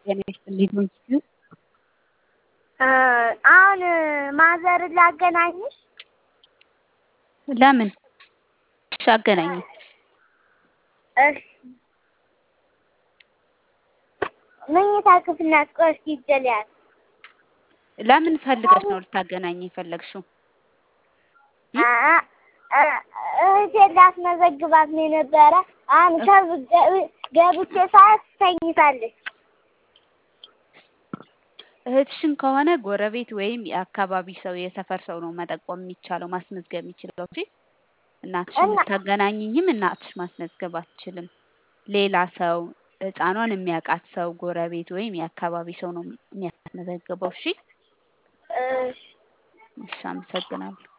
ጤና ይስጥልኝ ዶንኪ አሁን ማዘርን ላገናኝሽ? ለምን? እሺ አገናኝኝ። እሺ መኝታ ክፍል ናት። ቆይ እስኪ ይጀልያት ለምን ፈልገሽ ነው ልታገናኝ የፈለግሽው? እህቴን ላስመዘግባት ነው የነበረ። አሁን ገብቼ ሰዓት ተኝታለች። እህትሽን ከሆነ ጎረቤት ወይም የአካባቢ ሰው የሰፈር ሰው ነው መጠቆም የሚቻለው ማስመዝገብ የሚችለው እንጂ እናትሽን ብታገናኝኝም እናትሽ ማስመዝገብ አትችልም። ሌላ ሰው ህፃኗን የሚያውቃት ሰው ጎረቤት ወይም የአካባቢ ሰው ነው የሚያስመዘግበው። እሺ እሺ እሺ፣ አመሰግናለሁ።